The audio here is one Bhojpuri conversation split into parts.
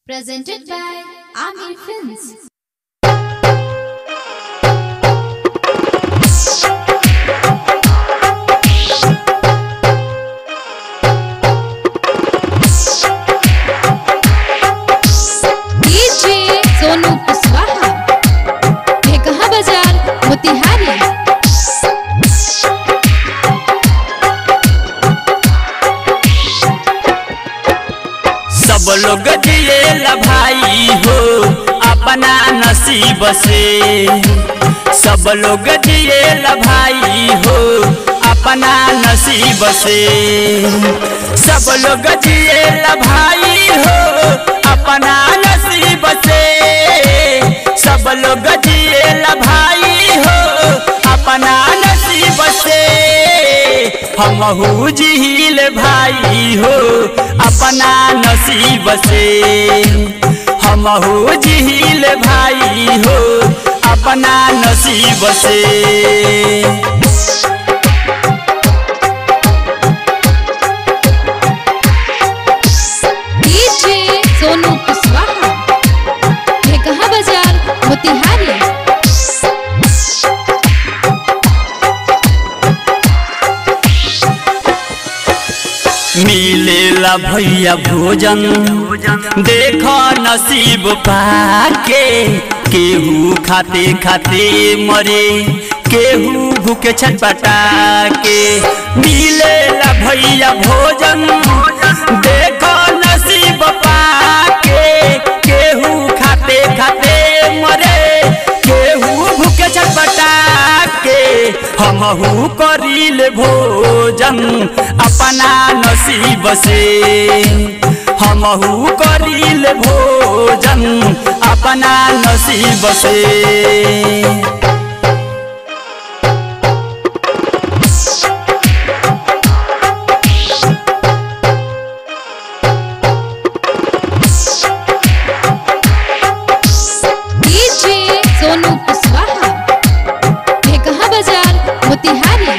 Presented by Amir Films. DJ Sonu Kushwaha कहा बाजार मोतिहारी सब लोग जिएला भाई हो अपना नसीब से सब लोग जिएला भाई हो अपना नसीब से सब लोग जिएला भाई हो अपना नसीब से सब लोग जिएला भाई हो अपना नसीब से हमहू जिहिल भाई हो अपना नसीब से हमहू जिहिल भाई हो अपना नसीब से DJ सोनू कुशवाहा कहा बाजार मोतिहारी मिलेला भैया भोजन देख नसीब पाके केहू खाते खाते मरे केहू भूखे छटपटा के मिलेला भैया भोजन देख नसीब पाके केहू खाते खाते मरे केहू भूखे छटपटा के हमहू करिल भोजन अपना नसीब से हमहू करिल भोजन अपना नसीब से DJ सोनू कुशवाहा कहा बाजार मोतिहारी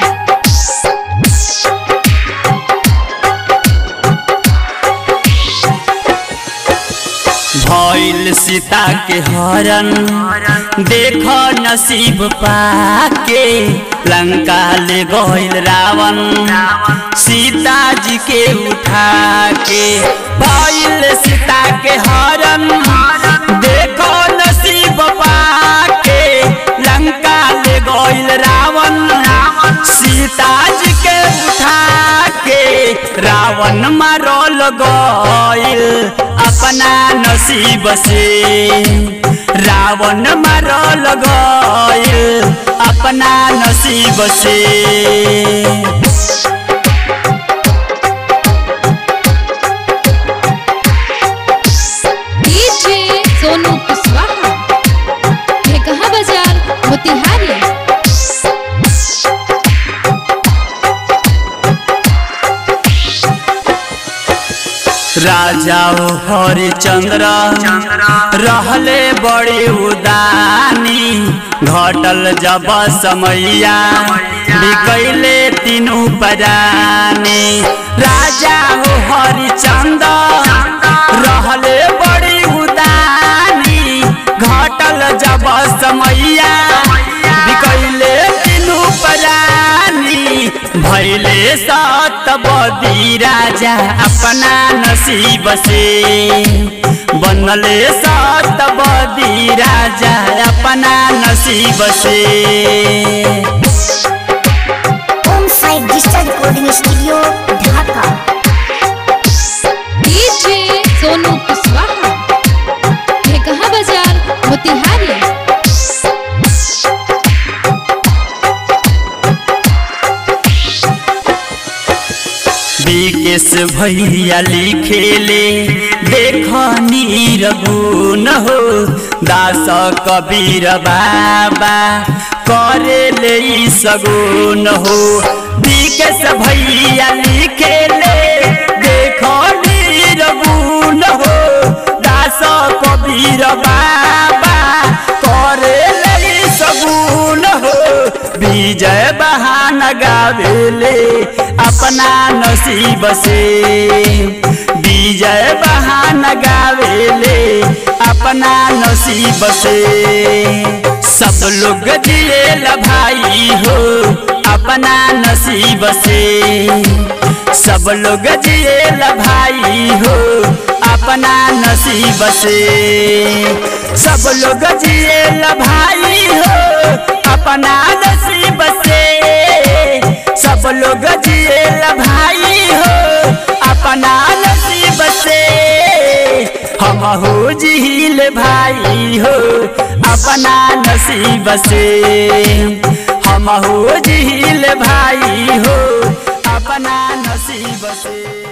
भइल सीता के हरण देख नसीब पाके लंका ले गइल रावण सीता जी के उठा के भइल सीता के हरण देखो नसीब पाके लंका ले गइल रावण सीता जी के उठा के रावण मारल गइल अपना नसीब से रावण मारल गइल अपना नसीब से DJ सोनू कुशवाहा कहा बाजार मोतिहारी राजा ओ हरिचंद्र रहले बड़े उदानी घटल जब समैया बिकैले तीनू परानी राजा हो हरिचंद्र रहले बड़ी उदानी घटल जब समैया बिकैले तीनू परानी भैले सतबदी राजा अपना नसीब से बनले सतबदी राजा अपना नसीब से home side digital recording studio Dhaka DJ Sonu Kushwaha कहा बाजार मोतिहारी विकेश भैया लिखेले देख नीर गुण हो दास कबीर बाबा करेले ई सगुन हो विकेश भैया लिखेले देख नीर गुण हो दास कबीर बाबा करेले ई सगुन हो विजय बहान गावेले अपना नसीब से विजय बहाना गावेले अपना नसीब से सब लोग जिएला भाई हो अपना नसीब से सब लोग जिएला भाई हो अपना नसीब से सब लोग जिएला भाई हो अपना नसीब से सब लोग जिएला भाई हो अपना नसीब से हम हो जिहिल भाई हो अपना नसीब से हम हो जिहिल भाई हो अपना नसीब से